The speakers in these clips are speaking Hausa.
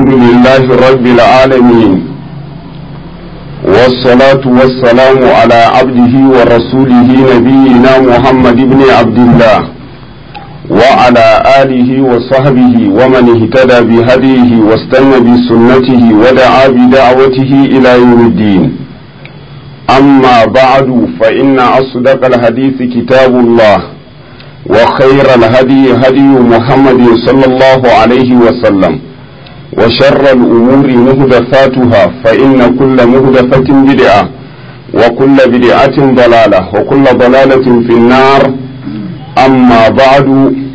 الحمد لله رب العالمين والصلاة والسلام على عبده ورسوله نبينا محمد بن عبد الله وعلى آله وصحبه ومن اهتدى بهديه واستنى بسنته ودعا بدعوته إلى يوم الدين أما بعد فإن أصدق الحديث كتاب الله وخير الهدي هدي محمد صلى الله عليه وسلم وشر الأمور مهدفاتها فإن كل مهدفة بدعة وكل بدعة ضلالة وكل ضلالة في النار أما بعد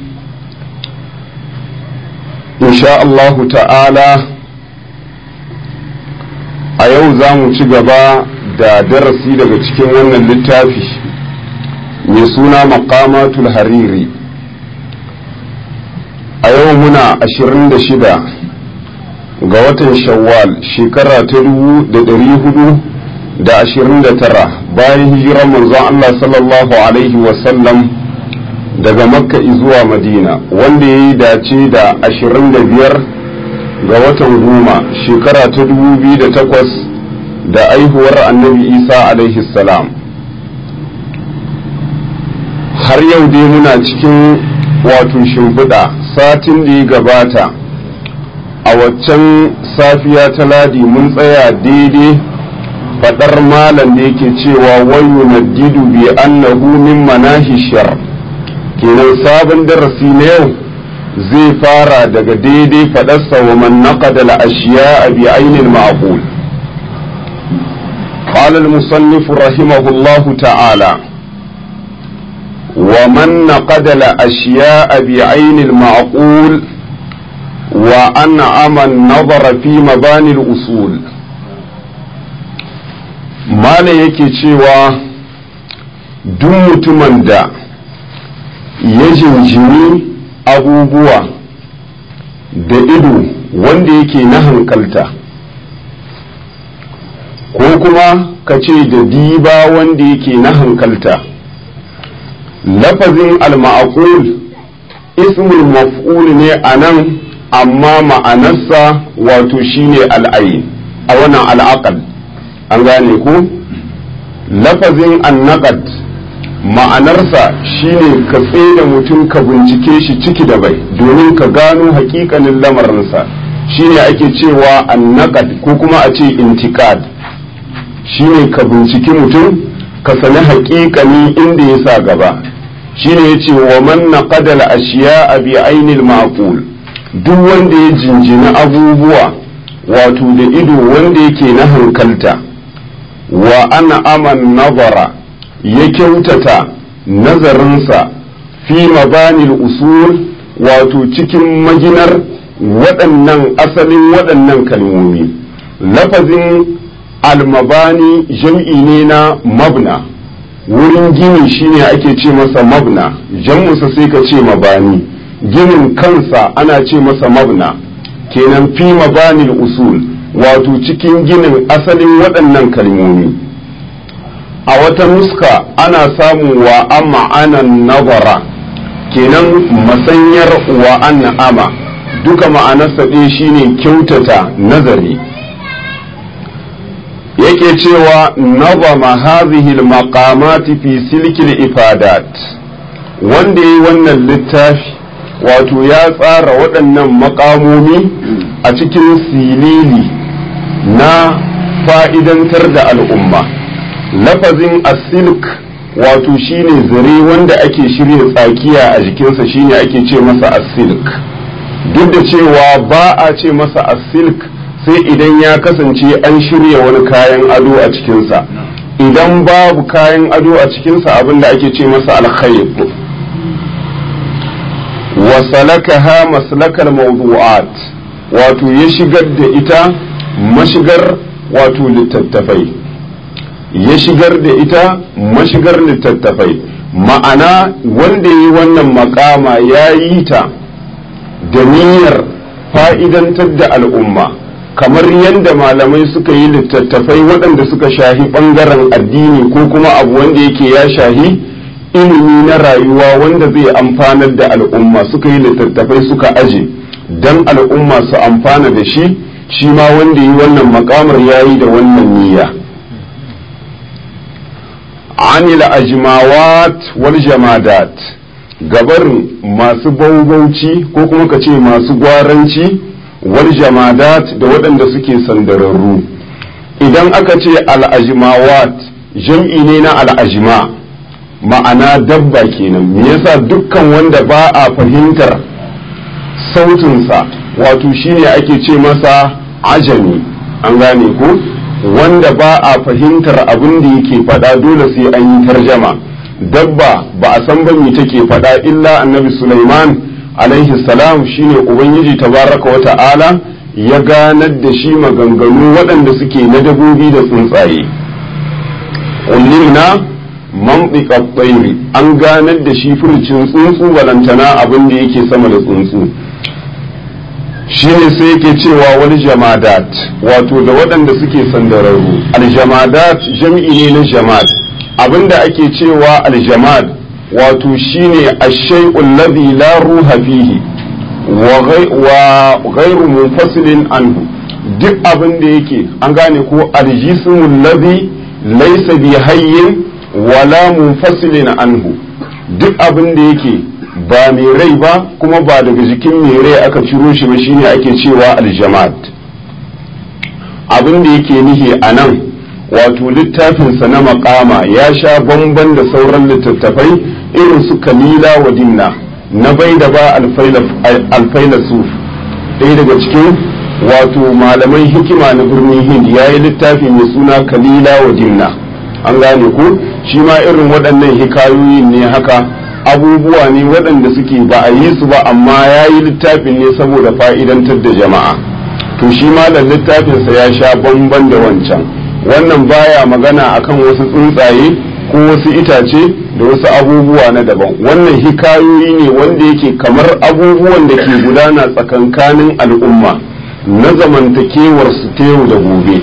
إن شاء الله تعالى a yau za mu ci gaba da darasi daga cikin wannan littafi mai suna maqamatul hariri a yau muna 26 ga watan shawwal shekara ta dubu da ɗari hudu da ashirin da tara bayan hijirar manzon Allah sallallahu alaihi wasallam daga makka zuwa madina wanda ya yi dace da ashirin da biyar ga watan goma shekara ta dubu biyu da takwas da aihuwar annabi isa alaihi salam har yau dai muna cikin wato shimfiɗa satin da ya gabata a waccan safiya ta ladi mun tsaya daidai faɗar malam da yake cewa wayu na didu bi annahu min manahi shar kenan sabon darasi na yau zai fara daga daidai faɗarsa wa man naqada al ashiya bi ainil ma'qul قال المصنف رحمه الله تعالى ومن نقد الأشياء بعين المعقول وأنعم النظر في مباني الأصول ما yake cewa duk mutumin da ya jinjini abubuwa da ido wanda yake na hankalta ko kuma ka ce da diba wanda yake na hankalta lafazin al-ma'qul ismul maf'ul ne a nan amma ma'anarsa wato shine al'ayin a wannan al'aqal an gane ku lafazin annaqad ma'anarsa shine ka da mutum ka bincike shi ciki da bai domin ka gano hakikanin lamarinsa shine ake cewa annaqad ko kuma a ce intikad shine ka binciki mutum ka sani hakikani inda ya sa gaba shine yace wa man naqada al-ashiya bi ainil ma'qul duk wanda ya jinjina abubuwa wato da ido wanda yake na hankalta wa ana aman nazara ya kyautata nazarinsa fi mabanil usul wato cikin maginar waɗannan asalin waɗannan kalmomi lafazin almabani jam'i ne na mabna wurin gini shine ake ce masa mabna jam'usa sai ka ce mabani ginin kansa ana ce masa mabna kenan fi mabanil usul wato cikin ginin asalin waɗannan kalmomi a wata nuska ana samun wa amma anan nazara kenan masanyar wa anna ama duka ma'anarsa ɗaya shine kyautata nazari yake cewa nazama hadhihi al-maqamati fi silkil ifadat wanda yi wannan littafi wato ya tsara waɗannan makamomi a cikin silili na fa'idantar da al'umma lafazin asilk wato shine zare wanda ake shirya tsakiya a jikinsa shine ake ce masa asilk duk da cewa ba a ce masa asilk sai idan ya kasance an shirya wani kayan ado a cikinsa idan babu kayan ado a cikinsa abinda ake ce masa alkhayr wasalakaha maslakal mawdu'at wato ya shigar da ita mashigar wato littattafai ya shigar da ita mashigar littattafai ma'ana wanda yi wannan makama ya yi ta da niyyar fa'idantar da al'umma kamar yadda malamai suka yi littattafai waɗanda suka shahi ɓangaren addini ko kuma abu wanda yake ya shahi ilimi na rayuwa wanda zai amfanar da al'umma suka yi littattafai suka aje dan al'umma su amfana da shi shi ma wanda yi wannan makamar yayi da wannan niyya anil ajmawat wal jamadat gabarin masu baubauci ko kuma ka ce masu gwaranci wal jamadat da waɗanda suke sandararru idan aka ce al'ajmawat jam'i ne na al'ajma ma'ana dabba kenan me yasa dukkan wanda ba a fahimtar sautinsa wato shine ake ce masa ajami an gane ko wanda ba a fahimtar abin da yake faɗa dole sai an yi tarjama dabba ba a san me take faɗa illa annabi Sulaiman alaihi salam shine ubangiji tabaraka wa ta'ala ya ganar da shi maganganu waɗanda suke na dabobi da tsuntsaye ulimna mantiqa tsairi an ganar da shi furcin tsuntsu balantana abin da yake sama da tsuntsu shine sai yake cewa wani jamadat wato da waɗanda suke sandararru aljamadat jam'i ne na jamad abinda ake cewa aljamad wato shine ash-shay'u alladhi la ruha fihi wa ghayru munfasilin anhu duk abin da yake an gane ko aljismu alladhi laysa bi hayyin wala munfasilin anhu duk abin da yake ba mai rai ba kuma ba daga jikin mai rai aka ciro shi ba shine ake cewa aljamad abin da yake nihi a nan wato littafinsa na makama ya sha bamban da sauran littattafai irin su kalila wa dinna na bai da ba alfaila suf ɗaya daga cikin wato malaman hikima na birnin hind ya yi littafi mai suna kalila wa dinna an gane ku shi ma irin waɗannan hikayoyin ne haka abubuwa ne waɗanda suke ba a yi su ba amma ya yi littafin ne saboda fa'idantar da jama'a to shi malam littafinsa ya sha bamban da wancan wannan baya magana akan wasu tsuntsaye ko wasu itace da wasu abubuwa na daban wannan hikayoyi ne wanda yake kamar abubuwan da ke gudana tsakankanin al'umma na zamantakewar su ta yau da gobe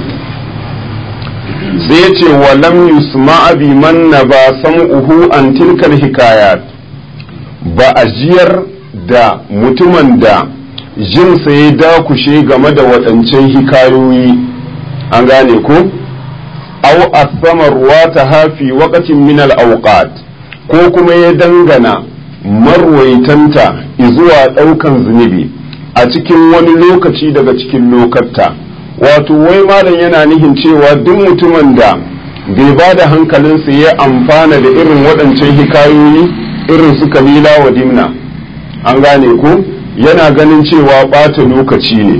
sai ya ce wa lam yusma bi man na ba sam'uhu an tilkar hikayat ba a jiyar da mutumin da jinsa ya dakushe game da waɗancan hikayoyi an gane ko au asama ruwa ta hafi wakacin minal auqat ko kuma ya dangana marwaitanta zuwa ɗaukan zunubi a cikin wani lokaci daga cikin lokatta wato wai malam yana nihin cewa duk mutumin da bai ba da hankalinsa ya amfana da irin waɗancan hikayoyi irin su kalila wa dimna an gane ko yana ganin cewa ɓata lokaci ne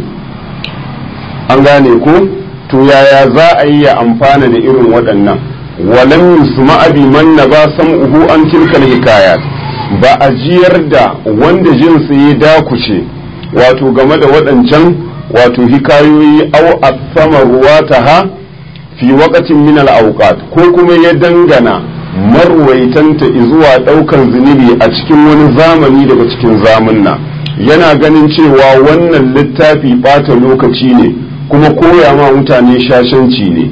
an gane ko to yaya za a yi ya amfana da irin waɗannan walam yusma bi man na ba sam'uhu an tilkal hikayat ba a jiyar da wanda jinsa ya dakuce wato game da waɗancan wato hikayoyi au asama ruwataha fi waqatin min al-awqat ko kuma ya dangana marwaitanta zuwa ɗaukan zunubi a cikin wani zamani daga cikin zamunna yana ganin cewa wannan littafi ɓata lokaci ne kuma koya ma mutane shashanci ne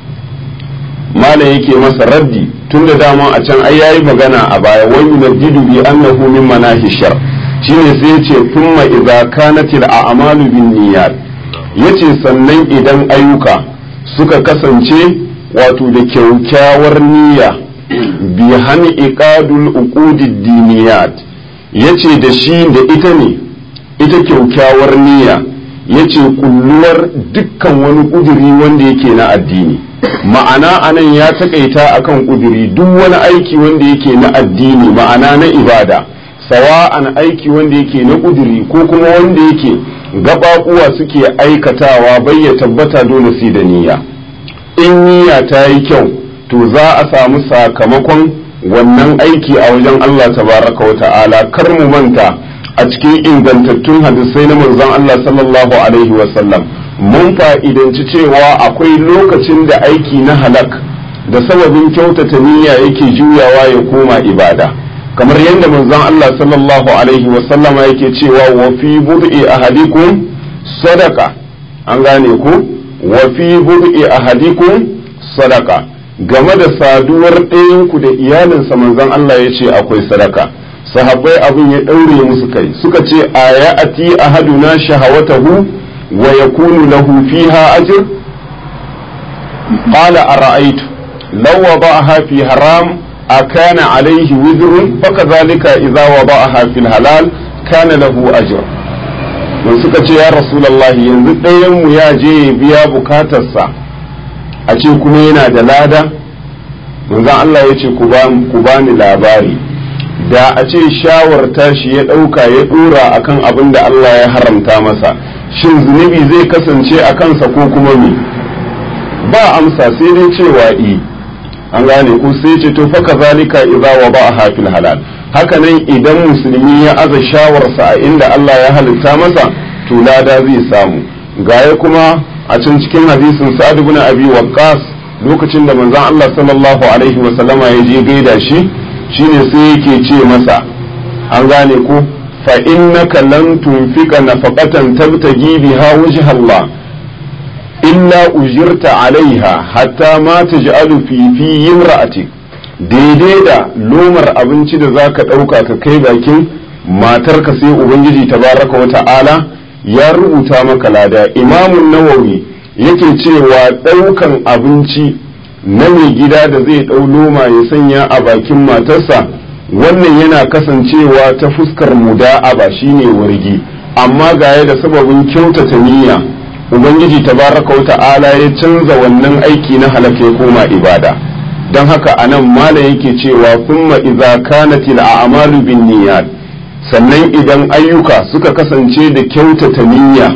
malam yake masa raddi tun da dama a can ai yayi magana a baya wai yunaddidu bi annahu min manahi shar shine sai yace thumma idza kanatil a'malu bin niyyat yace sannan idan ayyuka suka kasance wato da kyaukyawar niyya bi hani iqadul uqudid diniyat yace da shi da ita ne ita kyaukyawar niyya yace kulluwar dukkan wani kuduri wanda yake na addini ma'ana anan ya takaita akan kuduri duk wani aiki wanda yake na addini ma'ana na ibada sawa'an aiki wanda yake na kuduri ko kuma wanda yake gababuwa suke aikatawa bai ya tabbata dole sai da niyya in niyya ta yi kyau to za a samu sakamakon wannan aiki a wajen Allah tabaraka wa ta'ala kar mu manta a cikin ingantattun hadisai na manzon Allah sallallahu alaihi wa sallam mun fa'idanci cewa akwai lokacin da aiki na halak da sababin kyautata niyya yake juyawa ya koma ibada kamar yadda manzon Allah sallallahu alaihi wasallama yake cewa wa fi bud'i ahadikum sadaka an gane ku wa fi bud'i ahadikum sadaka game da saduwar ɗayanku da iyalinsa manzon Allah ya ce akwai sadaka sahabbai abin ya ɗaure musu kai suka ce a ya ati ahaduna shahawatahu wa yakunu lahu fiha ajr qala ara'aytu law wada'aha fi haram akana alayhi wizrun fakadhalika idza wada'aha fil halal kana lahu ajr don suka ce ya rasulullahi yanzu ɗayan mu ya je ya biya bukatarsa a ce kuma yana da lada manzon Allah ya ce ku bani labari da a ce shawarta shi ya ɗauka ya ɗora akan abin da Allah ya haramta masa shin zunubi zai kasance a kansa ko kuma me ba amsa sai dai cewa i an gane ko sai ce to fa kazalika idza wa ba hafil halal haka nan idan musulmi ya aza shawarsa a inda Allah ya halitta masa to lada zai samu gaya kuma a can cikin hadisin sa'ad ibn abi waqqas lokacin da manzon Allah sallallahu alaihi wa sallama ya je gaida shi shine sai yake ce masa an gane ko fa innaka lan tunfika nafaqatan tabtagi biha wajha Allah illa ujirta alaiha hatta ma taj'alu fi fi imra'atik daidai da lomar abinci da zaka dauka ka kai bakin matarka sai ubangiji tabaraka wa ta'ala ya rubuta maka lada imamun nawawi yake cewa daukan abinci na mai gida da zai ɗau loma ya sanya a bakin matarsa wannan yana kasancewa ta fuskar muda'aba shine wargi amma gaya da sababin kyautata niyya ubangiji tabaraka wa ta'ala ya canza wannan aiki na halaka ya koma ibada don haka anan malam yake cewa kuma idza kanatil a'malu bin niyyat sannan idan ayyuka suka kasance da kyautata niyya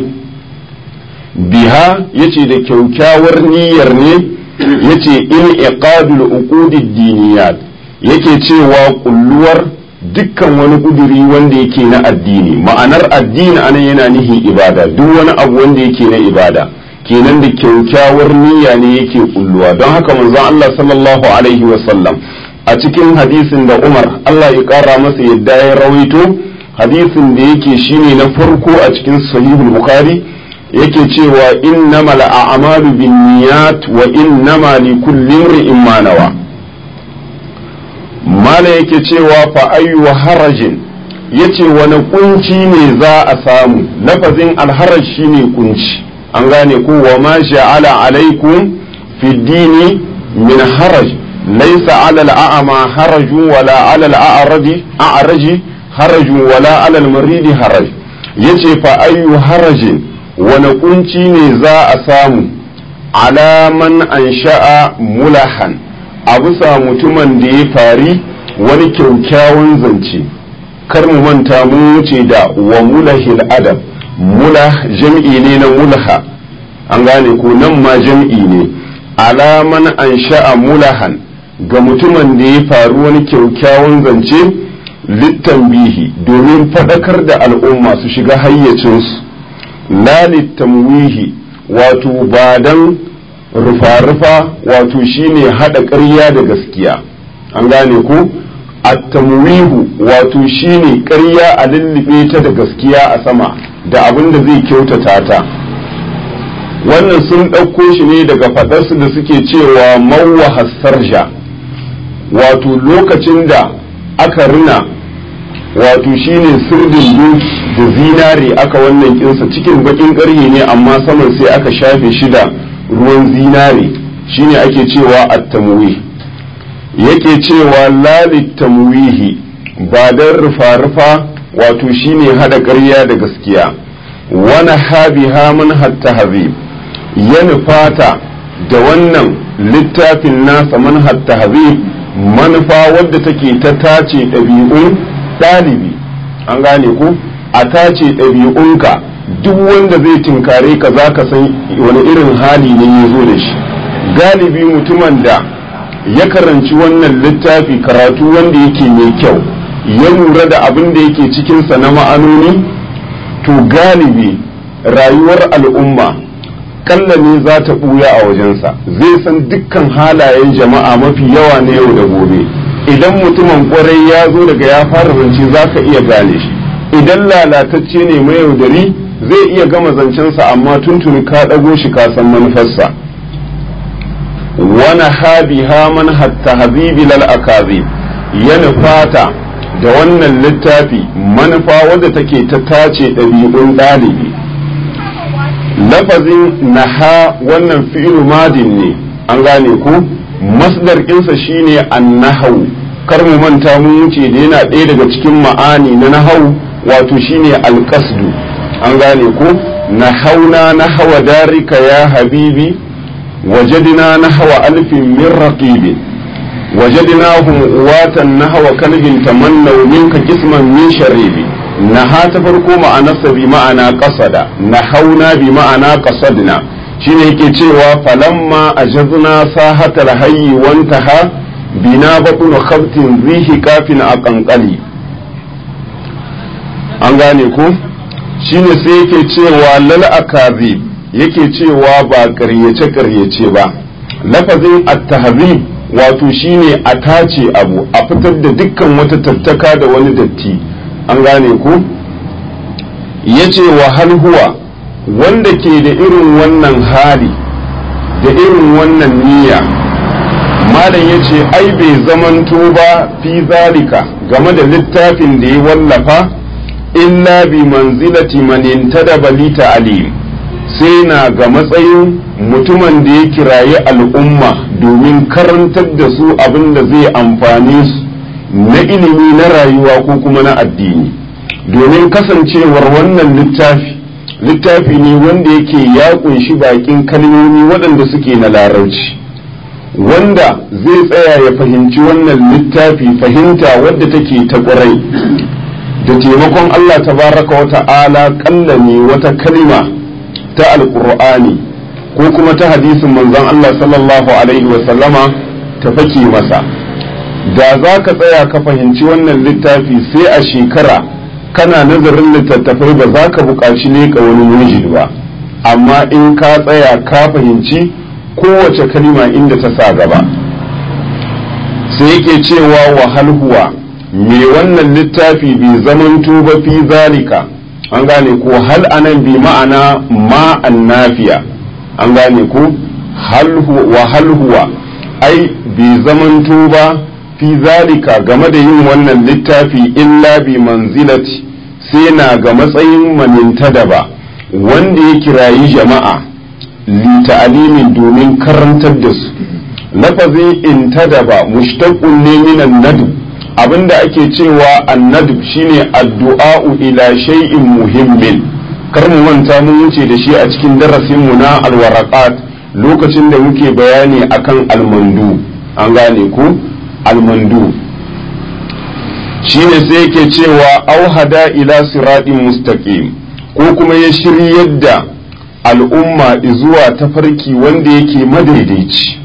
biha yace da kyaukyawar niyyar ne yace in iqadul uqudid diniyat yake cewa kulluwar dukkan wani kuduri wanda yake na addini ma'anar addini anan yana nihi ibada duk wani abu wanda yake na ibada kenan da kyaukyawar niyya ne yake kulluwa don haka manzon Allah sallallahu alaihi wasallam a cikin hadisin da Umar Allah ya kara masa yadda ya rawaito hadisin da yake shine na farko a cikin sahihul bukhari yake cewa innamal a'malu binniyat wa innama likulli imrin ma nawa mala yake cewa fa ayyu harajin yace wani kunci ne za a samu lafazin alharaj shine kunci an gane ko wa ma ja'ala alaikum fi dini min haraj laysa ala al'ama harajun wala ala al'araji a'raji harajun wala ala al-maridi haraj yace fa ayyu harajin wani kunci ne za a samu alaman an sha'a mulahan a bisa mutumin da ya fari wani kyaukyawan zance kar mu manta mu wuce da wa mulahil adab mulah jam'i ne na mulha an gane ko nan ma jam'i ne alaman an sha'a mulahan ga mutumin da ya faru wani kyaukyawan zance littambihi domin faɗakar da al'umma su shiga hayyacinsu la littamwihi wato ba dan rufa-rufa wato shine haɗa ƙarya da gaskiya an gane ko at-tamwihu wato shine ƙarya a lullube ta da gaskiya a sama da abin da zai kyautata ta wannan sun ɗauko shi ne daga faɗarsu da suke cewa mawwa hassarja wato lokacin da aka rina wato shine sirdin doki da zinare aka wannan kinsa cikin bakin ƙarye ne amma saman sai aka shafe shi da ruwan zinare shine ake cewa at-tamwih yake cewa lalit tamwihi ba dan rufa-rufa wato shine hada ƙarya da gaskiya wani habiha man hatta hazib ya nufata da wannan littafin nasa man hatta hazib manufa wadda take ta tace ɗabi'un ɗalibi an gane ku a tace ɗabi'unka duk wanda zai tinkare ka za ka san wani irin hali ne ya zo da shi galibi mutumin da ya karanci wannan littafi karatu wanda yake mai kyau ya lura da abin da yake cikinsa na ma'anoni to galibi rayuwar al'umma kalla ne za ta ɓuya a wajensa zai san dukkan halayen jama'a mafi yawa na yau da gobe idan mutumin kwarai ya zo daga ya fara zance za ka iya gane shi idan lalatacce ne mai yaudari zai iya gama zancensa amma tuntuni ka ɗago shi ka san manufarsa wani habiha man hatta habibi lal akazi ya nufata da wannan littafi manufa wadda take ta tace ɗabi'un ɗalibi lafazin naha wannan fi'il madin ne an gane ku masdar ɗinsa shine annahau kar mu manta mun wuce da yana ɗaya daga cikin ma'ani na nahau wato shine alƙasdu an gane ku nahauna nahawa darika ya habibi wajadina nahawa alfin min raqibin وجدناهم واتا نحو كلب تمنوا منك قسما من شريب نها تفرقو معنى بمعنى قصد نحونا بمعنى قصدنا shine yake cewa falamma ajazna sahatal hayyi wantaha bina batun khabtin rihi kafin a kankali an gane ku shine sai yake cewa lal akazib yake cewa ba ƙaryace ƙaryace ba lafazin at-tahzib wato shine a tace abu a fitar da dukkan wata tattaka da wani datti an gane ku ya ce wa hal huwa wanda ke da irin wannan hali da irin wannan niyya malam ya ce ai bai zamanto ba fi zalika game da littafin da ya wallafa illa bi manzilati man intadaba li ta'lim sai na ga matsayin mutumin da ya kirayi al'umma domin karantar da su abin da zai amfane su na ilimi na rayuwa ko kuma na addini domin kasancewar wannan littafi littafi ne wanda yake ya kunshi bakin kalmomi waɗanda suke na larauci wanda zai tsaya ya fahimci wannan littafi fahimta wadda take ta ƙwarai da taimakon Allah tabaraka wa ta'ala ƙalla ne wata kalima ta alƙur'ani ko kuma ta hadisin manzon Allah sallallahu alaihi wa sallama ta fake masa da za ka tsaya ka fahimci wannan littafi sai a shekara kana nazarin littattafai ba za ka buƙaci leƙa wani mujid ba amma in ka tsaya ka fahimci kowace kalima inda ta sa gaba sai yake cewa wahal huwa me wannan littafi bai zamanto ba fi zalika an gane ko hal anan bi ma'ana ma'an nafiya an gane ko wa hal huwa ai bai zamanto ba fi zalika game da yin wannan littafi illa bi manzilati sai na ga matsayin maninta da ba wanda ya kirayi jama'a li ta'alimin domin karantar da su lafazin intadaba mushtaqun ne minan nadu abinda ake cewa annadub shine addu'a'u ila shay'in muhimmin kar mu manta mun wuce da shi a cikin darasin mu na alwaraqat lokacin da muke bayani akan almandu an gane ku almandu shine sai yake cewa auhada ila siratin mustaqim ko kuma ya shiryar da al'umma zuwa tafarki wanda yake madaidaici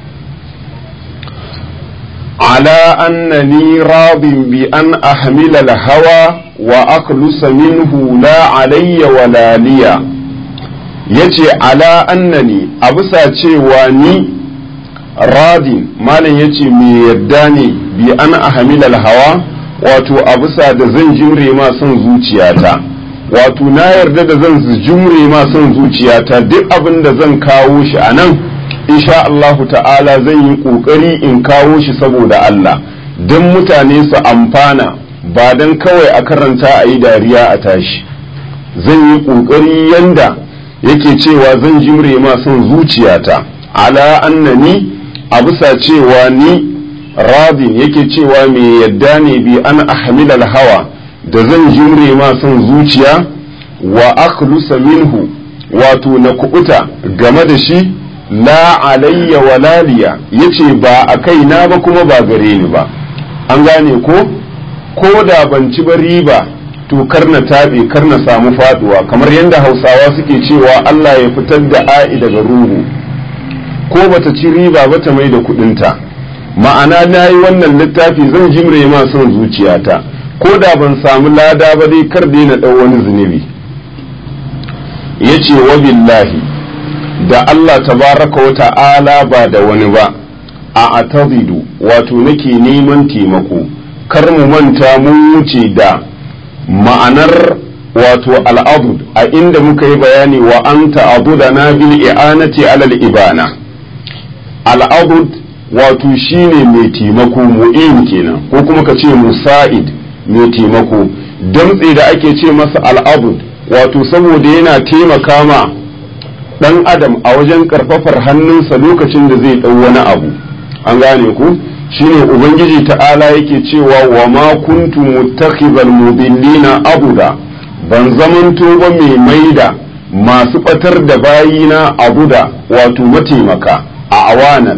على أنني راض بأن أحمل الهوى وأخلص منه لا علي ولا لي yace ala annani a bisa cewa ni radin malam yace mai yadda ne bi an ahamilal hawa wato a bisa da zan jimre ma son zuciyata wato na yarda da zan jimre ma son zuciyata duk abin da zan kawo shi a nan insha Allahu ta'ala zan yi ƙoƙari in kawo shi saboda Allah don mutane su amfana ba don kawai a karanta a yi dariya a tashi zan yi ƙoƙari yanda yake cewa zan jimre ma son zuciyata ala annani a bisa cewa ni rabin yake cewa mai yadda ne bi an ahmilal hawa da zan jimre ma son zuciya wa akhlusa minhu wato na kubuta game da shi la alayya walaliya yace ba a kaina ba kuma ba gare ni ba an gane ko ko da ban ci ba riba to kar na taɓe kar na samu faduwa kamar yadda hausawa suke cewa Allah ya fitar da a'i daga ruhu ko bata ci riba ba ta mai da kudinta ma'ana na yi wannan littafi zan jimre ma son zuciyata ko da ban samu lada ba dai kar dai na ɗau wani zunubi ya ce wa billahi da Allah tabaraka wa ta'ala ba da wani ba a atazidu wato nake neman taimako kar mu manta mun wuce da ma'anar wato al'abud a inda muka yi bayani wa an ta'abuda na bil i'anati alal ibana al'abud wato shine mai taimako mu'in kenan ko kuma ka ce musa'id mai taimako damtse da ake ce masa al'abud wato saboda yana taimaka ma ɗan adam a wajen ƙarfafar hannunsa lokacin da zai ɗau wani abu an gane ku shine ubangiji ta'ala yake cewa wa ma kuntu muttakhidhal mudillina abuda ban zamanto ba mai maida masu batar da bayina abuda wato mataimaka a awanan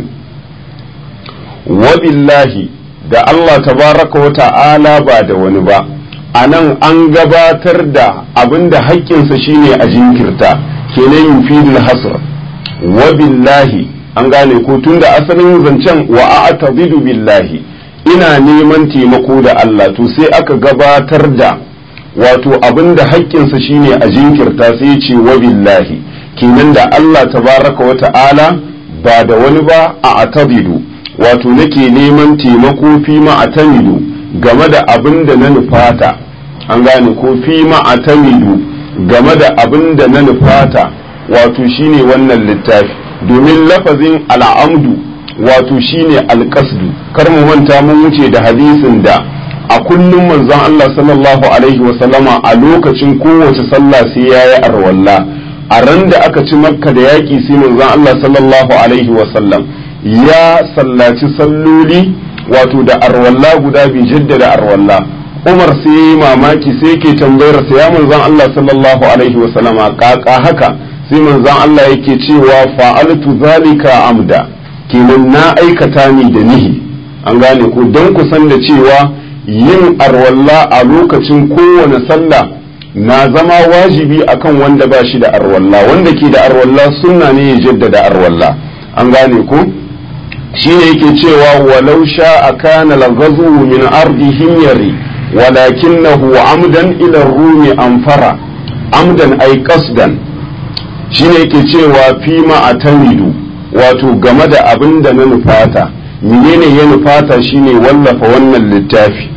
wa billahi da Allah tabaraka wa ta'ala ba da wani ba a nan an gabatar da abinda haƙƙinsa shine a jinkirta kenan yufidul hasr wa billahi an gane ko tunda asalin zancen wa a'tabidu billahi ina neman taimako da Allah to sai aka gabatar da wato abinda haƙƙinsa shine a jinkirta sai ce wa billahi kenan da Allah tabaraka wa ta'ala ba da wani ba a atabidu wato nake neman taimako fi ma atamidu game da abin da na nufata an gane ko fi ma atamidu game da abin da na nufata wato shine wannan littafi domin lafazin al'amdu wato shine alƙasdu kar mu manta mun wuce da hadisin da a kullum manzon Allah sallallahu alaihi wasallama a lokacin kowace sallah sai yayi arwalla a ran da aka ci makka da yaƙi sai manzon Allah sallallahu alaihi wasallam ya sallaci salloli wato da arwalla guda bi jaddada arwalla Umar sai yi mamaki sai yake tambayar sa ya manzon Allah sallallahu alaihi wasallama kaka haka sai manzon Allah yake cewa fa'altu zalika amda kenan na aikata ni da nihi an gane ko don ku san da cewa yin arwalla a lokacin kowane sallah na zama wajibi akan wanda ba shi da arwalla wanda ke da arwalla sunna ne ya jaddada arwalla an gane ko shine yake cewa walau sha kana laghazu min ardi himyari walakinahu amdan ila rumi amfara amdan ay qasdan shine yake cewa fi ma atamidu wato game da abin da na nufata menene ya nufata shine wallafa wannan littafi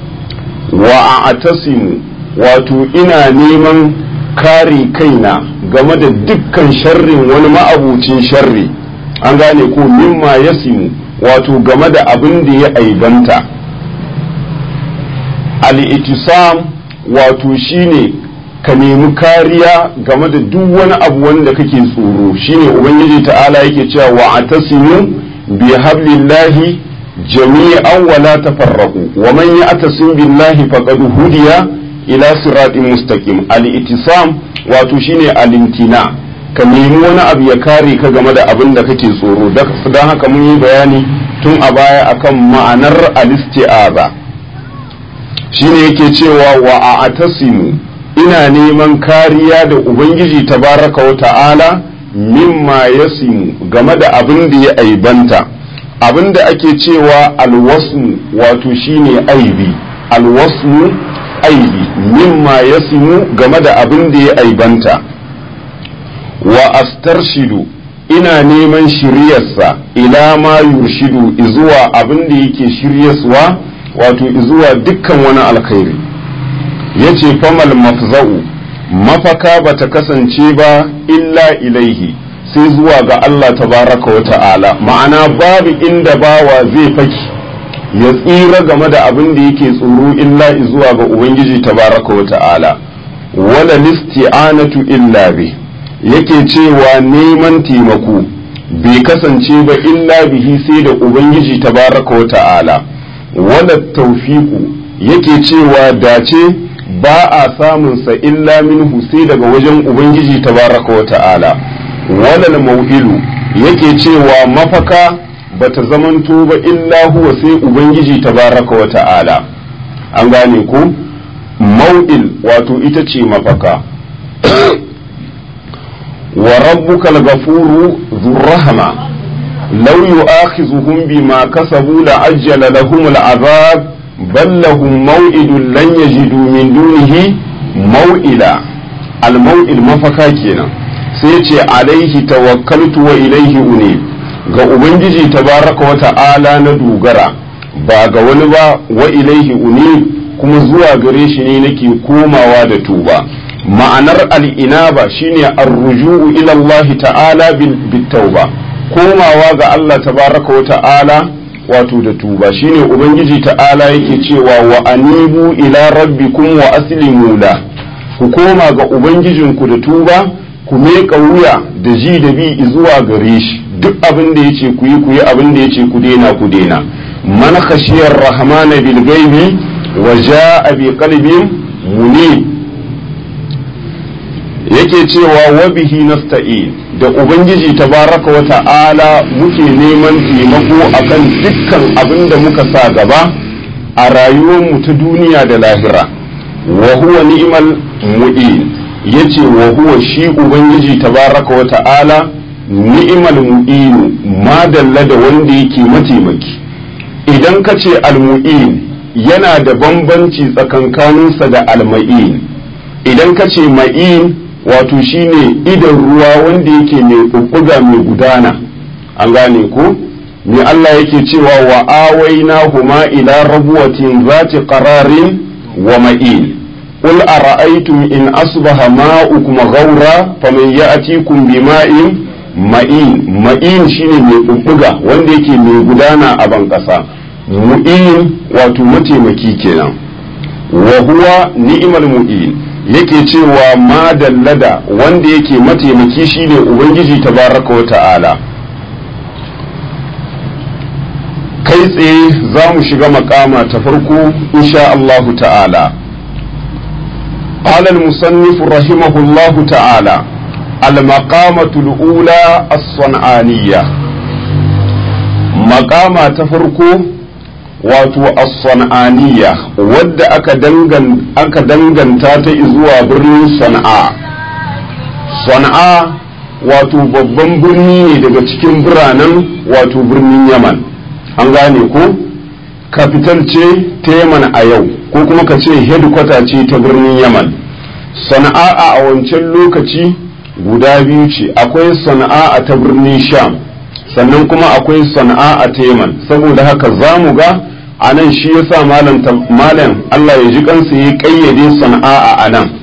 wa atasimu wato ina neman kare kaina game da dukkan sharrin wani ma'abucin sharri an gane ko mimma yasimu wato game da abin da ya aibanta al-itisam wato shine ka nemi kariya game da duk wani abu wanda kake tsoro shine ubangiji ta'ala yake cewa wa atasimu bi hablillahi jami'an wa la tafarraqu wa man ya'tasim billahi faqad hudiya ila siratin mustaqim al-itisam wato shine al-imtina ka nemi wani abu ya kare ka game da abin da kake tsoro don haka mun yi bayani tun a baya akan ma'anar al-isti'aza shine yake cewa wa a'tasimu ina neman kariya da ubangiji tabaraka wa ta'ala mimma yasimu game da abin da ya aibanta abin da ake cewa alwasmu wato shine aibi alwasmu aibi mimma yasimu game da abin da ya aibanta wa astarshidu ina neman shiryarsa ila ma yurshidu izuwa abin da yake shiryaswa wato izuwa dukkan wani alkhairi yace famal mafza'u mafaka bata kasance ba illa ilaihi sai zuwa ga Allah tabaraka wa ta'ala ma'ana babu inda bawa zai faki ya tsira game da abin da yake tsoro illa zuwa ga ubangiji tabaraka wa ta'ala wala listi'anatu illa bi yake cewa neman taimako bai kasance ba illa bihi sai da ubangiji tabaraka wa ta'ala wala tawfiqu yake cewa dace ba a samunsa illa minhu sai daga wajen ubangiji tabaraka wa ta'ala walal mau'ilu yake cewa mafaka bata zamanto ba illa huwa sai ubangiji tabaraka wa ta'ala an gane ku mau'il wato ita ce mafaka wa rabbuka al-ghafuru dhur-rahma law yu'akhizuhum bima kasabu la'ajjala lahum al-'adhab bal lahum maw'idun lan yajidu min dunihi maw'ila al-maw'il mafaka kenan sai ce alaihi tawakkaltu wa ilaihi unib ga ubangiji tabaraka wa ta'ala na dogara ba ga wani ba wa ilaihi unib kuma zuwa gare shi ne nake komawa da tuba ma'anar al'inaba shine ar-ruju'u ila Allah ta'ala bil tauba komawa ga Allah tabaraka wa ta'ala wato da tuba shine ubangiji ta'ala yake cewa wa anibu ila rabbikum wa aslimu la ku koma ga ubangijinku da tuba ku meƙa wuya da ji da bi zuwa gare shi duk abin da yace ku yi ku yi abin da yace ku daina ku daina man khashiyar rahmana bil ghaibi wa jaa bi qalbin munib yake cewa wa bihi nasta'in da ubangiji tabaraka wa ta'ala muke neman taimako akan dukkan abin da muka sa gaba a rayuwarmu ta duniya da lahira wa huwa ni'mal mu'in yace wa huwa shi ubangiji tabaraka wa ta'ala ni'mal mu'in madalla da wanda yake mataimaki idan ka ce al-mu'in yana da bambanci tsakankaninsa da al-ma'in idan ka ce ma'in wato shine idan ruwa wanda yake mai bubbuga mai gudana an gane ko me Allah yake cewa wa awaina huma ila rabuwatin zati qararin wa ma'in qul ara'aytum in asbaha ma'ukum ghawra faman ya'tikum bima'in ma'in ma'in shine mai bubbuga wanda yake mai gudana a ban kasa mu'in wato mataimaki kenan wa huwa ni'mal mu'in yake cewa ma dallada wanda yake mataimaki shine ubangiji tabaraka wa ta'ala kai tsaye za mu shiga makama ta farko insha Allahu ta'ala قال المصنف رحمه الله تعالى المقامة الأولى الصنعانية مقامة تفرقو wato as-san'aniya wadda aka dangan aka danganta ta zuwa birnin sana'a sana'a wato babban birni ne daga cikin biranen wato birnin yaman an gane ko capital ce ta yaman a yau ko kuma ka ce headquarter ce ta birnin yaman sana'a a wancan lokaci guda biyu ce akwai sana'a ta birnin sham sannan kuma akwai sana'a a teman saboda haka za mu ga a nan shi ya sa malam Allah ya ji kansa ya kayyade sana'a a nan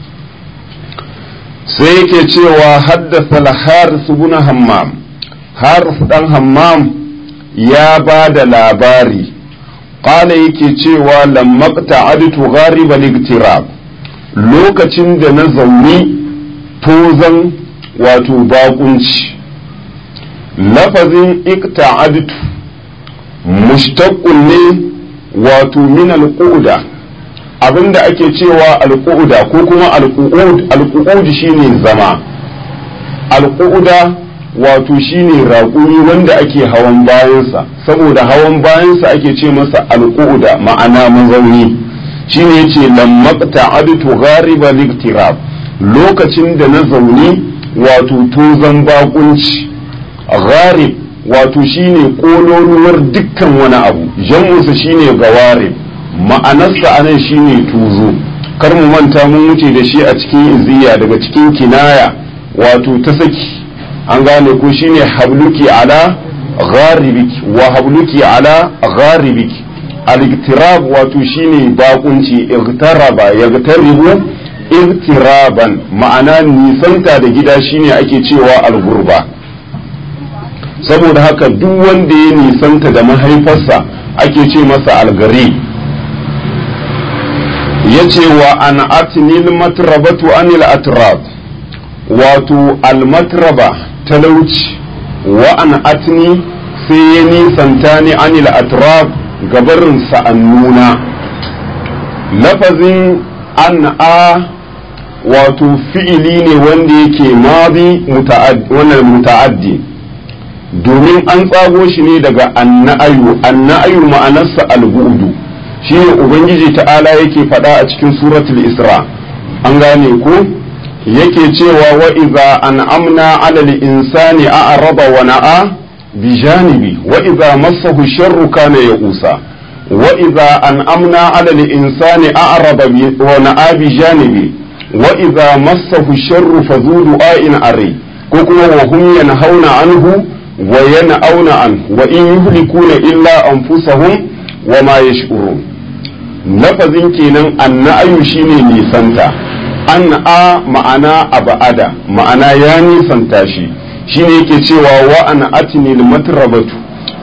sai yake cewa haddasa al-haris ibn hammam haris dan hammam ya ba da labari qala yake cewa lamma ta'adtu gharib al-iktirab lokacin da na zauni tozan wato bakunci lafazin ikta'adtu mushtaqqun ne wato min alquda abinda ake cewa alquda ko kuma alqu'ud alqu'ud shine zama alqu'uda wato shine raƙumi wanda ake hawan bayansa saboda hawan bayansa ake ce masa alqu'uda ma'ana mazauni shine yace lammaqta adtu ghariba liktirab lokacin da na zauni wato tozan bakunci gharib wato shine kololuwar dukkan wani abu jam'usa shine gawarib ma'anarsa anan shine tuzo kar mu manta mun wuce da shi a cikin iziya daga cikin kinaya wato ta saki an gane ko shine habluki ala gharibiki wa habluki ala gharibiki al-iktirab wato shine bakunci igtaraba yagtaribu igtiraban ma'ana nisanta da gida shine ake cewa al-gurba saboda haka duk wanda ya nisanta da mahaifarsa ake ce masa algari ya ce wa an atinil matrabatu anil atrab wato almatraba talauci wa an atini sai ya nisanta ni anil atrab gabarin sa'annuna lafazin an a wato fi'ili ne wanda yake mazi wannan muta'addi domin an tsago shi ne daga anna'ayu anna'ayu ma'anarsa albu'du shi ne ubangiji ta'ala yake faɗa a cikin suratul isra an gane ko yake cewa wa idza an'amna 'ala al-insani a'rada wa na'a bi janibi wa idza massahu sharru kana ya'usa wa idza an'amna 'ala al-insani a'rada wa na'a bi janibi wa idza massahu sharru fadhu du'a'in ari ko kuma wa hum yanhauna anhu wa yan'auna an wa in yuhlikuna illa anfusahum wa ma yash'urun lafazin kenan anna'ayu shine nisanta an a ma'ana aba'ada ma'ana ya nisanta shi shine yake cewa wa an atinil matrabatu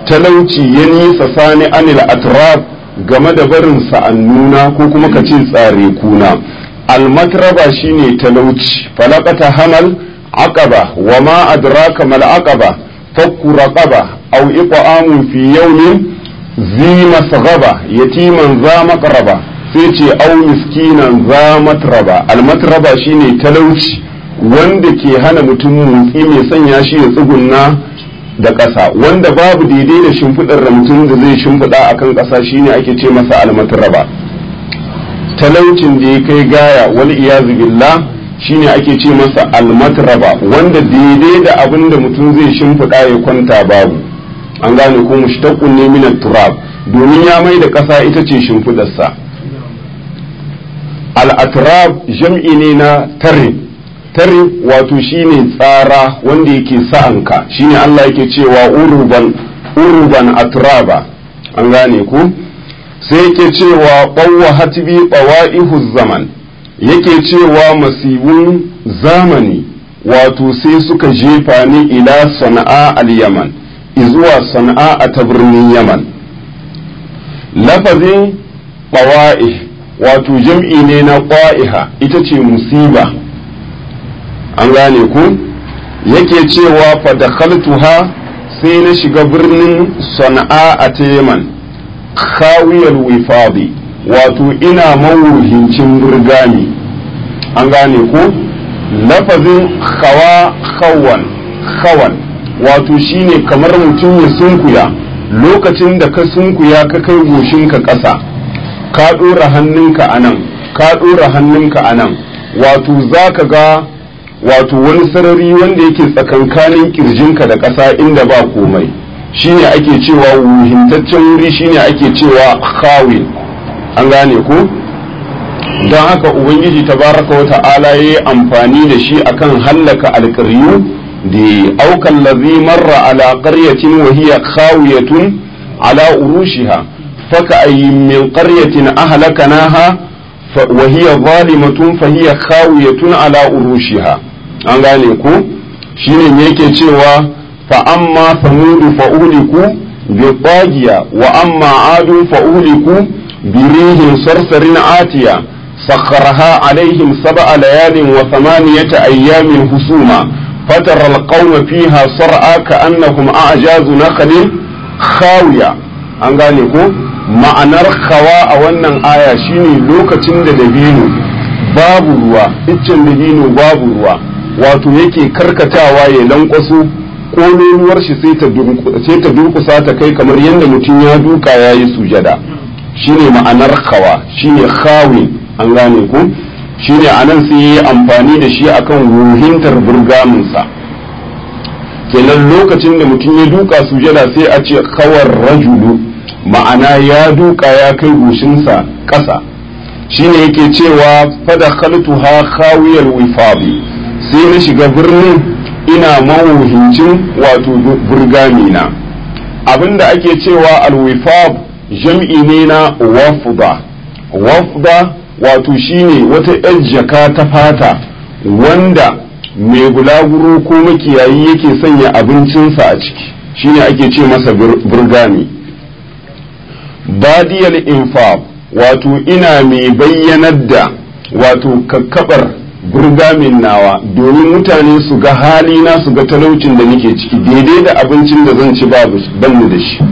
talauci ya nisa sani anil atrab game da barin sa'annuna ko kuma ka ce tsare kuna almatraba shine talauci falakata hamal aqaba wa ma adraka mal aqaba fakku raqaba aw iqamun fi yawmin zi masghaba yatiman za maqraba sai ce aw miskinan za matraba almatraba shine talauci wanda ke hana mutum motsi mai sanya shi ya tsugunna da ƙasa wanda babu daidai da shimfiɗar da mutum da zai shimfiɗa a kan ƙasa shine ake ce masa almatraba talaucin da ya kai gaya wal iyazu billah shine ake ce masa almatraba wanda daidai da abin da mutum zai shimfiɗa ya kwanta babu an gane ko mushtaqun ne min turab domin ya mai da ƙasa ita ce shimfiɗarsa al-atrab jam'i ne na tarib tare wato shine tsara wanda yake sa'anka shine Allah yake cewa uruban uruban atraba an gane ku sai yake cewa ɓawwa hatbi ɓawa'ihu zaman yake cewa masibun zamani wato sai suka jefa ni ila sana'a al-yaman izuwa sana'a a ta birnin yaman lafazin ɓawa'i wato jam'i ne na ƙwa'iha ita ce musiba an gane ku yake cewa fadakhaltuha sai na shiga birnin sana'a a teman khawiyar wifadi wato ina mawuhincin burgami an gane ku lafazin hawa hawan hawan wato shine kamar mutum ya sunkuya lokacin da ka sunkuya ka kai goshinka ƙasa ka ɗora hannunka a nan ka ɗora hannunka a nan wato za ka ga wato wani sarari wanda yake tsakankanin kirjinka da ƙasa inda ba komai shine ake cewa wuhintaccen wuri shine ake cewa khawin an gane ko don haka ubangiji tabaraka wa ta'ala ya yi amfani da shi akan hallaka alƙaryu da aukan lazi marra ala qaryatin wa hiya khawiyatun ala urushiha faka ayyin min qaryatin ahlakanaha wa hiya zalimatun fa hiya khawiyatun ala urushiha an gane ku shine me yake cewa fa amma samudu fa uliku bi tagiya wa amma adu fa uliku bi rihin sarsarin atiya sakharaha alaihim sab'a layalin wa thamaniyata ayyamin husuma fatara alqawma fiha sar'a ka'annahum a'jazu nakhlin khawiya an gane ko ma'anar khawa a wannan aya shine lokacin da dabino babu ruwa iccen dabino babu ruwa wato yake karkatawa ya lankwaso kololuwar shi sai ta durkusa ta kai kamar yadda mutum ya duka ya yi sujada shine ma'anar kawa shine khawin an gane ku shine anan sai yi amfani da shi akan ruhintar burgaminsa kenan lokacin da mutum ya duka sujada sai a ce kawar rajulu ma'ana ya duka ya kai goshinsa ƙasa shine yake cewa fada khaltuha khawiyal wifabi sai na shiga birnin ina mawuhincin wato burgamina abinda ake cewa alwifab jam'i ne na wafda wafda wato shine wata yar jaka ta fata wanda mai bulaguro ko makiyayi yake sanya abincinsa a ciki shine ake ce masa burgami badiyal infab wato ina mai bayyanar da wato kakkabar burgamin nawa domin mutane su ga halina su ga talaucin da nake ciki daidai da abincin da zan ci babu banni da shi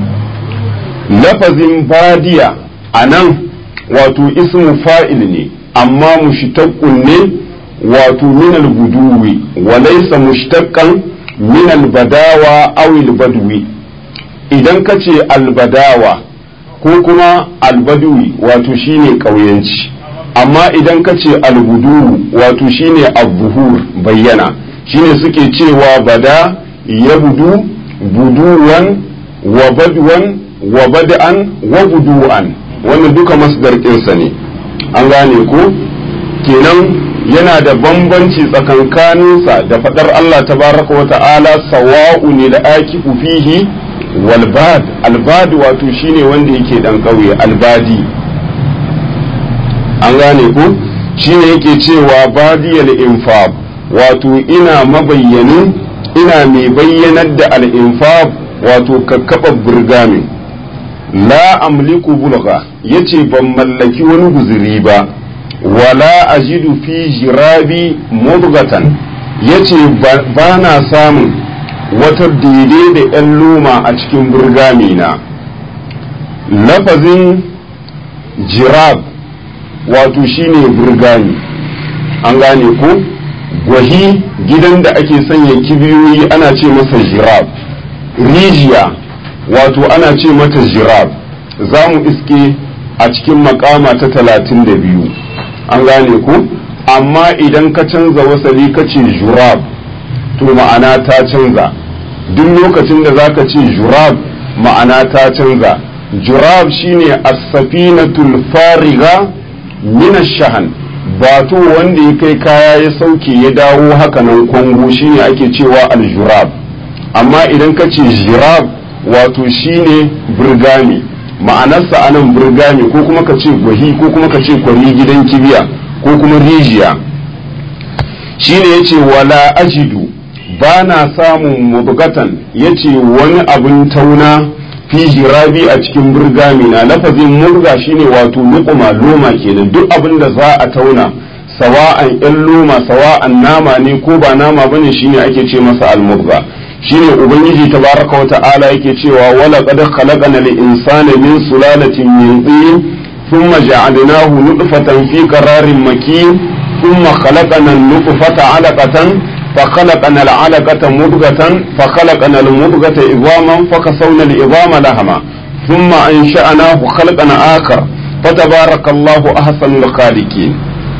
lafazin badiya a nan wato ismu fa'il ne amma mushtaqqun ne wato min al-buduwi wa laysa mushtaqqan min al-badawa aw al-badwi idan kace al-badawa ko kuma al-badwi wato shine kauyanci amma idan ka ce albudu wato shine abuhur bayyana shine suke cewa bada ya budu buduwan wa badwan wa bada'an wa budu'an wannan duka masdar ɗinsa ne an gane ko kenan yana da bambanci tsakankaninsa da faɗar Allah tabaraka wa ta'ala sawa'u ne da akifu fihi walbad albad wato shine wanda yake dan ƙauye albadi an gane ku shine yake cewa badiyal infab wato ina mabayyanin ina mai bayyanar da al-infab wato kakkaɓar burgamin la amliku bulga yace ban mallaki wani guziri ba wala ajidu fi jirabi mudgatan yace ba na samun wata daidai da ‘yan loma a cikin burgamina lafazin jirab wato shine burgami an gane ko gwahi gidan da ake sanya kibiyoyi ana ce masa jirab rijiya wato ana ce mata jirab za mu iske a cikin makama ta talatin da biyu an gane ku amma idan ka canza wasali ka ce jurab to ma'ana ta canza duk lokacin da zaka ce jurab ma'ana ta canza jurab shine as-safinatul fariga min ash-shahan bato wanda ya kai kaya ya sauke ya dawo haka nan kwango shine ake cewa al-jurab amma idan ka ce jirab wato shine burgami ma'anarsa anan burgami ko kuma ka ce gwahi ko kuma ka ce kwari gidan kibiya ko kuma rijiya shine yace wala ajidu ba na samun mubgatan yace wani abin tauna fi jirabi a cikin burgami na lafazin murga shine wato luquma loma kenan duk abin da za a tauna sawa'an yan loma sawa'an nama ne ko ba nama bane shine ake ce masa al-mubga shine ubangiji tabaraka wa ta'ala yake cewa wala qad khalaqana al-insana min sulalatin min tin thumma ja'alnahu nutfatan fi qararin makin thumma khalaqana an-nutfata 'alaqatan فخلقنا العلقة مضغة فخلقنا المضغة عظاما فكسونا العظام لهما ثم أنشأناه خلقا آخر فتبارك الله أحسن الخالقين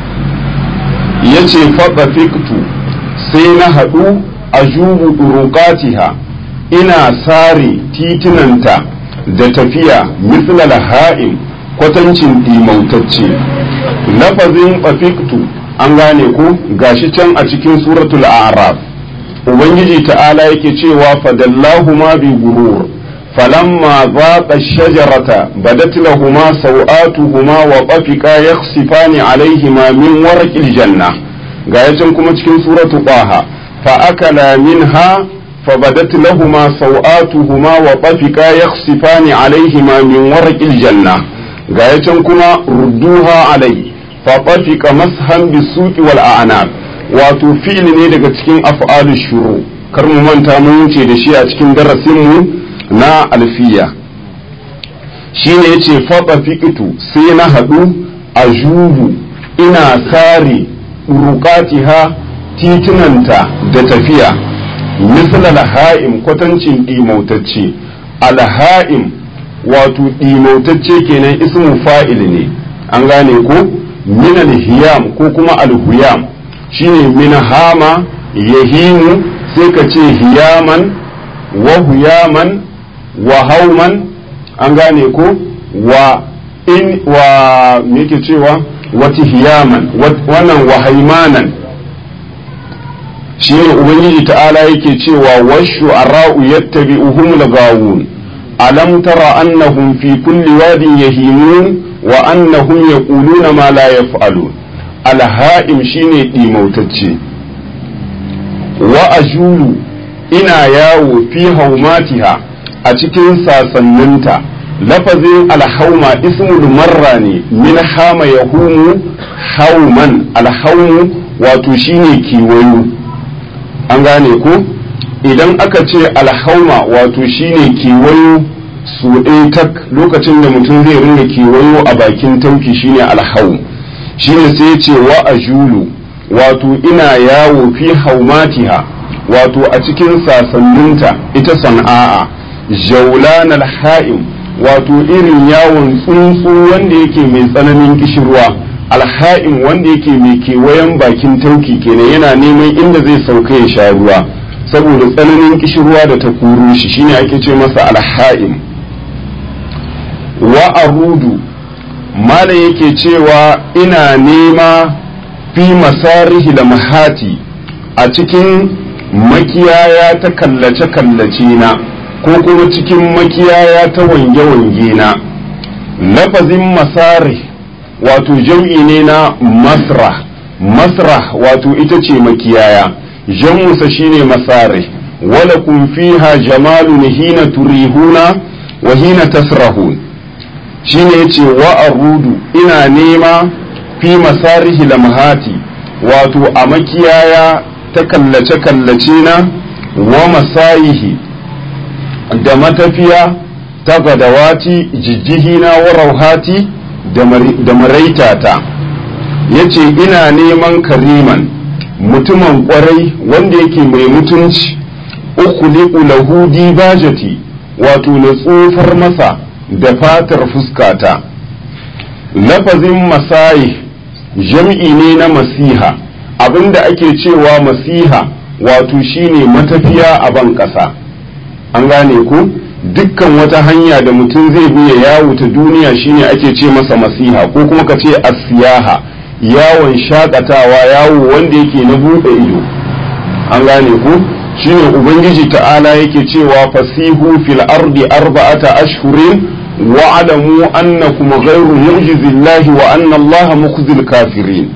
yace faɗafiktu sai na haɗu a jubu ɗurukatiha ina sare titunanta da tafiya mislal ha'im kwatancin ɗimautacce lafazin fafiktu an gane ku gashi can a cikin suratul a'raf ubangiji ta'ala yake cewa fadallahu ma bi gurur falamma zaqa shajarata badat lahuma sawatuhuma wa tafiqa yakhsifani alaihima min warqil janna ga can kuma cikin suratu qaha fa akala minha فبدت لهما سوآتهما وطفقا يخصفان عليهما من ورق الجنة غاية كما ردوها عليه faɓafika mashan bisuki wal a'anab wato fi'ili ne daga cikin af'alu shuru kar mu manta mun wuce da shi a cikin darasinmu na alfiya shine yace faɓafikitu sai na haɗu a jubu ina sare urukatiha titunanta da tafiya misal alha'im kwatancin ɗimautacce alha'im wato ɗimautacce kenan ismu fa'il ne an gane ko min alhiyam ko kuma alhuyam shine min hama yahimu sai ka ce hiyaman wa huyaman wa hauman an gane ko wa in wa me yake cewa wati hiyaman wannan wa haimanan shine ubangiji ta'ala yake cewa washu ara'u yattabi'uhum lagawun alam tara annahum fi kulli wadin yahimun wa annahum yaquluna ma la yaf'alun alha'im shine dimautacce wa ajulu ina yawo fi haumatiha a cikin sasanninta lafazin alhauma ismul marra ne min hama yahumu hauman alhaumu wato shine kiwayo an gane ko idan aka ce alhauma wato shine kewayo su ɗaya tak lokacin da mutum zai ringa kewayo a bakin tauki shine alhaum shine sai ce wa ajulu wato ina yawo fi haumatiha wato a cikin sasanninta ita sana'a jaulan alha'im wato irin yawon tsuntsu wanda yake mai tsananin kishirwa alha'im wanda yake mai kewayen bakin tauki kenan yana neman inda zai sauka ya sha ruwa saboda tsananin kishirwa da ta kuro shi shine ake ce masa alha'im wa arudu mala yake cewa ina nema fi masarihi da mahati a cikin makiyaya ta kallace-kallace na ko kuma cikin makiyaya ta wange-wange na lafazin masarih wato jam'i ne na masrah masrah wato ita ce makiyaya jam'usa shine masare ولكم فيها جمال حين تريحون وحين تسرحون shine yace wa arudu ina nema fi masarihi lamhati wato a makiyaya ta kallace-kallace na wa masayihi da matafiya ta gadawati jijjihina wa rauhati da maraitata yace ina neman kariman mutumin kwarai wanda yake mai mutunci ukhliqu lahu dibajati wato na tsufar masa da fatar fuskata lafazin masayi jam'i ne na masiha abinda ake cewa masiha wato shine matafiya a ban ƙasa an gane ku dukkan wata hanya da mutum zai bi ya yawo ta duniya shine ake ce masa masiha ko kuma ka ce asiyaha yawon shakatawa yawo wanda yake na buɗe ido an gane ku shine ubangiji ta'ala yake cewa fasihu fil ardi arba'ata ashhurin wa alamu annakum ghayru mu'jizillahi wa anna allaha mukhzil kafirin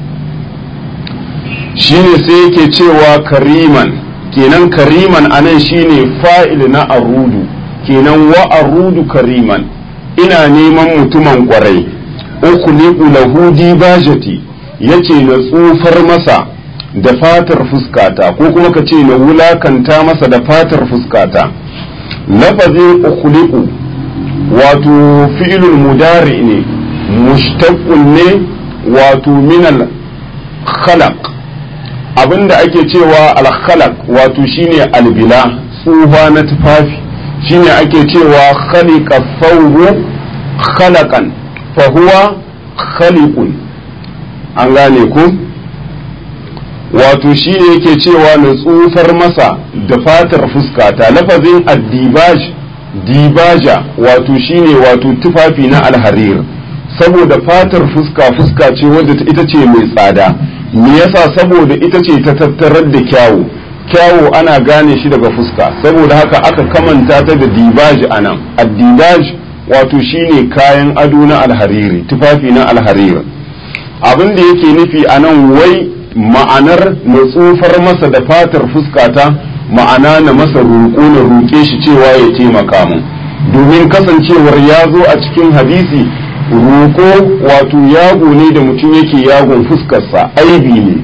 shine sai yake cewa kariman kenan kariman anan shine fa'il na arudu kenan wa arudu kariman ina neman mutumin kwarai ukhliqu lahu dibajati yace na tsufar masa da fatar fuskata ko kuma ka ce na wulakanta masa da fatar fuskata lafazin ukhliqu wato fi'ilul mudari ne mushtaqqun ne wato min al khalaq abinda ake cewa al khalaq wato shine albila tsufa na tufafi shine ake cewa khaliqa thawbu khalaqan fa huwa khaliqun an gane ku wato shi ne yake cewa na tsufar masa da fatar fuskata lafazin addibaj dibaja wato shi ne wato tufafi na alharir saboda fatar fuska fuska ce wadda ita ce mai tsada me yasa saboda ita ce ta tattarar da kyawu kyawu ana gane shi daga fuska saboda haka aka kamanta ta da dibaj anan addibaj wato shine kayan ado na alhariri tufafi na alhariri abin da yake nufi anan wai ma'anar na tsufar masa da fatar fuskata ma'ana na masa roƙo na roƙe shi cewa ya taimaka mu domin kasancewar ya zo a cikin hadisi roƙo wato yago ne da mutum yake yagon fuskarsa aibi ne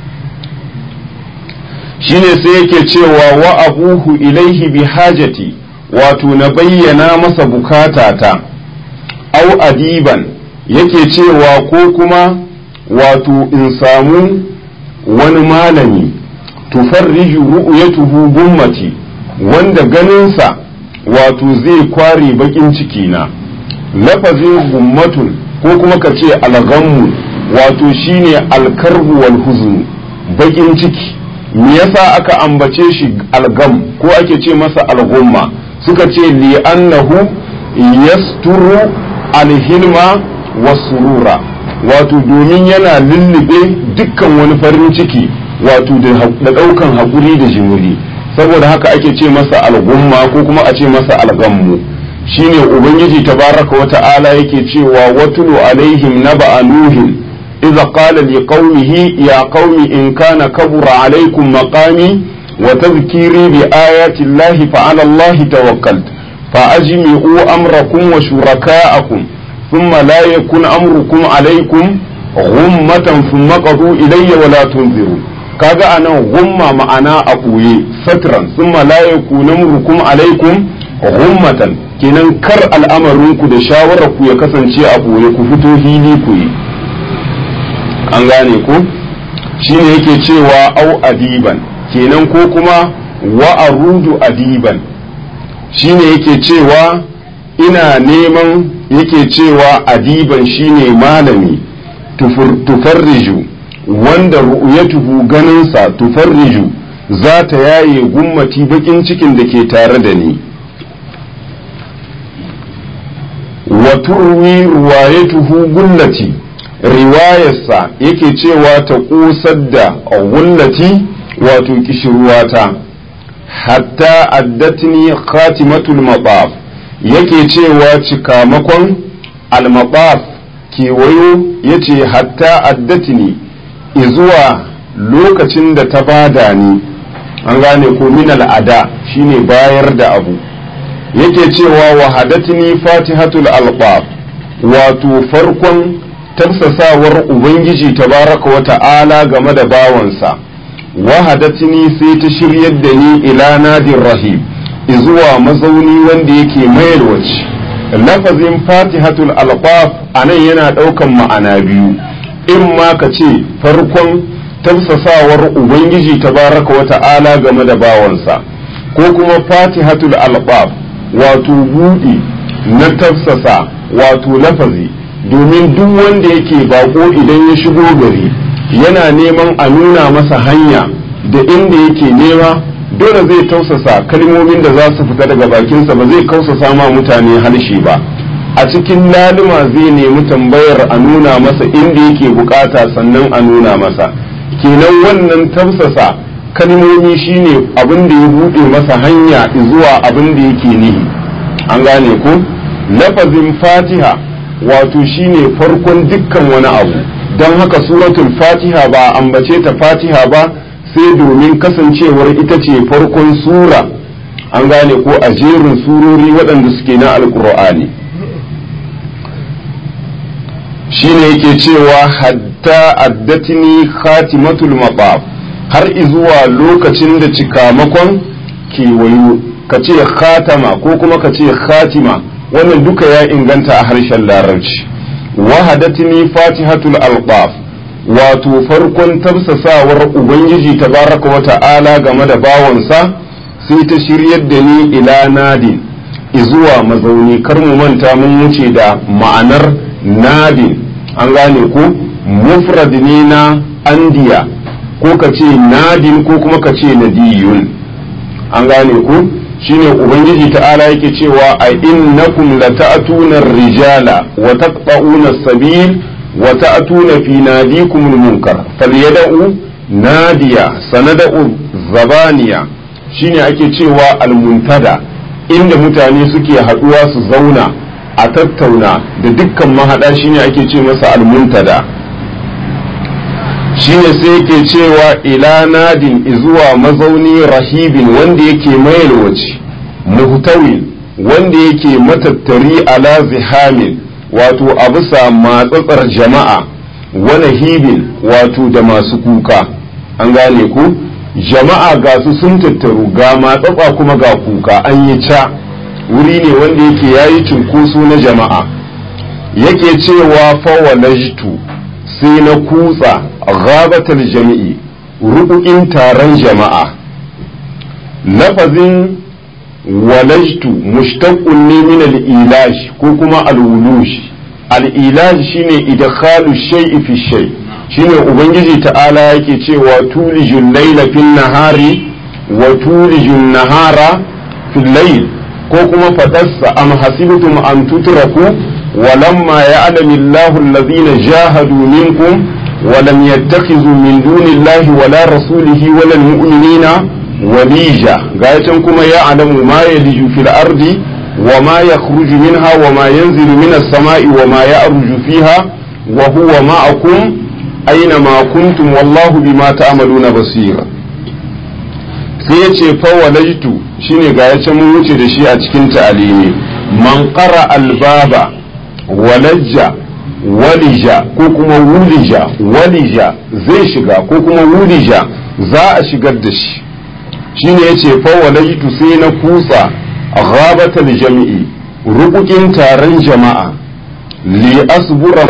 shine sai yake cewa wa abuhu ilaihi bi hajati wato na bayyana masa bukatata au adiban yake cewa ko kuma wato in samu wani malami tufarriju ru'yatuhu gummati wanda ganinsa wato zai kware bakin ciki na lafazin gummatun ko kuma ka ce alghammu wato shine alkarbu wal huzn bakin ciki me yasa aka ambace shi algam ko ake ce masa algumma suka ce li annahu yasturu alhilma wasurura wato domin yana lullube dukkan wani farin ciki wato da ɗaukan haƙuri da jimuri saboda haka ake ce masa algumma ko kuma a ce masa algammu shine ubangiji tabaraka wa ta'ala yake cewa watulu alaihim naba nuhin idza qala liqaumihi ya qaumi in kana kabura alaikum maqami wa tadhkiri bi ayati llahi fa ala allahi tawakkalt fa ajmi'u amrakum wa shuraka'akum ثم لا يكن أمركم عليكم غمة ثم قضوا إلي ولا تنذروا kaga anan gumma ma'ana a ɓoye satran summa la yakuna amrukum alaikum ghummatan kenan kar al'amarinku da shawarar ku ya kasance a ɓoye ku fito hili ku yi an gane ku shine yake cewa au adiban kenan ko kuma wa arudu adiban shine yake cewa ina neman yake cewa adiban shine malami tufarriju wanda ru'yatuhu ganinsa tufarriju za ta yaye gummati bakin cikin da ke tare da ni wa turwi ruwayatuhu gullati riwayarsa yake cewa ta kusar da gullati wato kishirwata hatta addatni khatimatul mabaf yake cewa cikamakon almabaf kewayo ya ce hatta addatini izuwa lokacin da ta bada ni an gane ko min al'ada shine bayar da abu yake cewa wahadatni fatihatul alqab wato farkon tafsasawar ubangiji tabaraka wa ta'ala game da bawansa wahadatni sai ta shiryar da ni ila nadir rahim zuwa mazauni wanda yake mayarwaci lafazin fatihatul alqaf anan yana ɗaukan ma'ana biyu in ma ka ce farkon tafsasawar ubangiji tabaraka wa ta'ala game da bawansa ko kuma fatihatul alqaf wato buɗi na tafsasa wato lafazi domin duk wanda yake bako idan ya shigo gari yana neman a nuna masa hanya da inda yake nema dole zai tausasa kalmomin da za su fita daga bakinsa ba zai kausasa ma mutane harshe ba a cikin laluma zai nemi tambayar a nuna masa inda yake bukata sannan a nuna masa kenan wannan tausasa kalmomi shine abin da ya buɗe masa hanya zuwa abin da yake nihi an gane ku lafazin fatiha wato shine farkon dukkan wani abu don haka suratul fatiha ba ambace ta fatiha ba sai domin kasancewar ita ce farkon sura an gane ko a jerin surori waɗanda suke na alkur'ani shine yake cewa hatta addatini khatimatul maqab har izuwa lokacin da cikamakon kewayo ka ce khatama ko kuma ka ce khatima wannan duka ya inganta a harshen larabci wahadatini fatihatul alqaf wato farkon tafsasawar ubangiji tabaraka wa ta'ala game da bawansa sai ta shiryar da ni ila nadin izuwa mazauni kar mu manta mun wuce da ma'anar nadin an gane ko mufrad ne na andiya ko ka ce nadin ko kuma ka ce nadiyun an gane ko shine ubangiji ta'ala yake cewa a innakum lata'tuna rijala wa taqta'una as-sabil wa ta'tuna fi nadikum al-munkar falyad'u nadiya sanad'u zabaniya shine ake cewa al-muntada inda mutane suke haduwa su zauna a tattauna da dukkan mahada shine ake ce masa al-muntada shine sai yake cewa ila nadin izuwa mazauni rahibin wanda yake mayalwaci muhtawin wanda yake matattari ala zihamin wato a bisa matsatsar jama'a wani hibin wato da masu kuka an gane ku jama'a ga su sun tattaru ga matsatsa kuma ga kuka an yi ca wuri ne wanda yake yayi cunkoso na jama'a yake cewa fawalajtu sai na kutsa ghabatal jami'i rubu'in taron jama'a lafazin walajtu mushtaqqun ne min al-ilaj ko kuma al-wuluj al-ilaj shine idkhalu shay'i fi shay shine ubangiji ta'ala yake cewa tulijul layla fin nahari wa tulijul nahara fil layl ko kuma fadarsa am hasibtum an tutraku ولما يعلم الله الذين جاهدوا منكم ولم يتخذوا من دون الله ولا رسوله ولا المؤمنين وليجا غاية كما يعلم ما يلج في الأرض وما يخرج منها وما ينزل من السماء وما يأرج فيها وهو معكم أينما كنتم والله بما تعملون بصير sai ya ce fawalaitu shine ga ya mun wuce da shi a cikin ta'alimi man qara albaba walajja walija ko kuma wulija walija zai shiga ko kuma wulija za a shigar da shi shine yace fa walaitu sai na kusa ghabatal jami'i rukukin taron jama'a li asbura